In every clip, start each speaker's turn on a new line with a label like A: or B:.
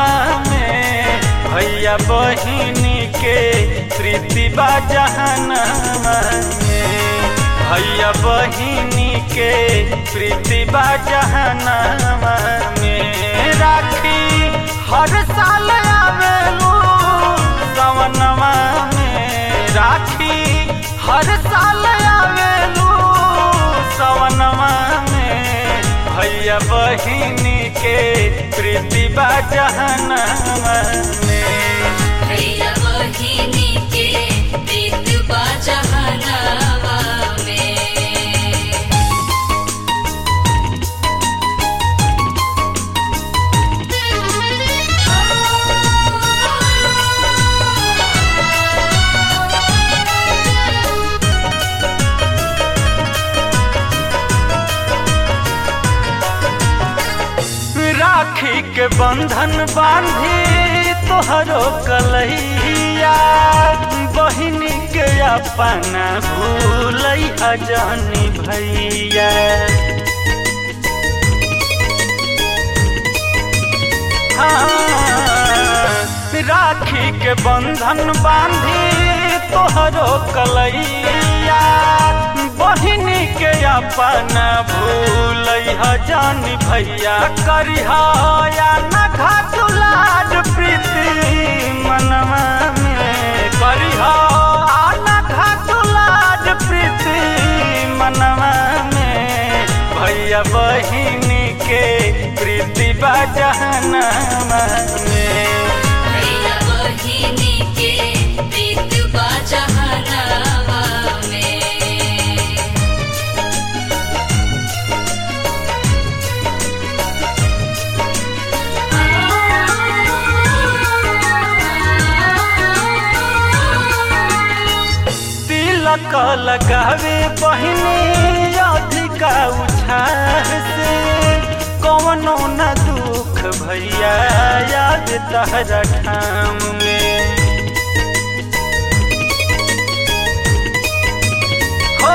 A: में भैया बहिनी के प्रीति बा जहनमा में भैया बहिनी के प्रीति बा जहनमा में राखी हर साल आवेलू सवनमा में राखी हर साल आवेलू सवनमा में भैया बहिनी के प्रीति बा जहनमा में
B: भैया बहिनी के प्रीत बा जहनवा में
A: राखी के बंधन बांधी तोहरो कलैया बहिनी के अपना भूलै अजानी भैया हाँ, राखी के बंधन बांधी तोहरो कलैया बहिनी के अपना भूलै जानी भैया करिहा या न घाटुलाड प्रीति मनवा में करिहा आ न घाटुलाड प्रीति मनवा में भैया बहिनी के प्रीति बा जहनमा में
B: भैया बहिनी के प्रीत बा जहनवा में
A: तिलक लगावे बहिनी अधिका उछाह से कौनो न दुख भैया याद तहरा ठाम में हो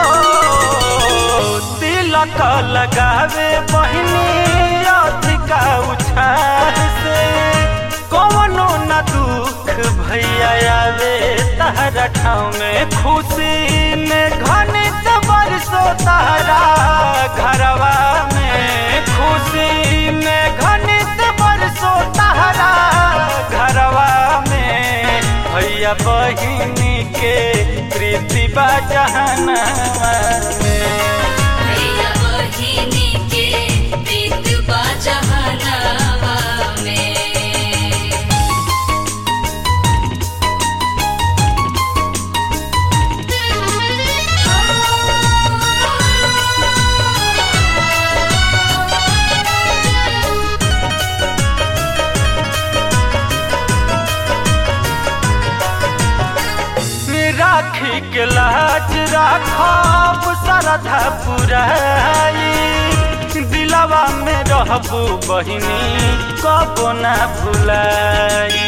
A: तिलक लगावे बहिनी अधिका उछाह से कौनो न दुख भैया आवे तहरा ठाव में खुशी में घनित बरसो तहरा घरवा में खुशी में घनित बरसो तहरा घरवा में भैया बहिनी के प्रीति बा जहनमा में
B: भैया बहिनी के प्रीत बा जहनवा में
A: राखी के लाज राखब सरधा पुराई दिलवा में रहबू बहिनी कबो ना भुलाई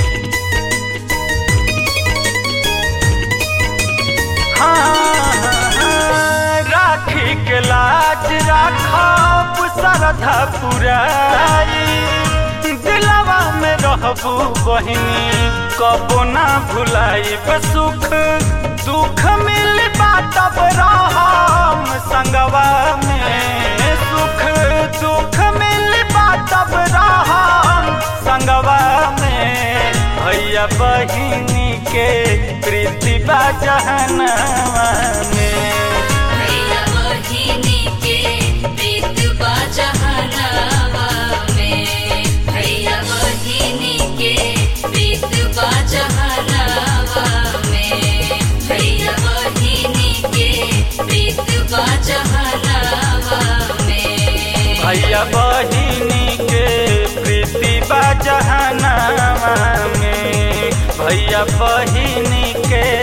A: हाँ, राखी के लाज राखब सरधा पुराई दिलवा में रहबू बहिनी कबो ना भुलाई सुख दुख मिल बाटब रहम संगवा में सुख दुख मिल बाटब रहम संगवा में भैया बहिनी के प्रीति बा जहनवा में
B: भैया बहिनी के प्रीत बा जहनवा में भैया बहिनी के प्रीत बा जहनवा में भैया बहिनी के प्रीत बा जहनवा में
A: भैया बहिनी के प्रीति बा जहनवा में भैया बहिनी के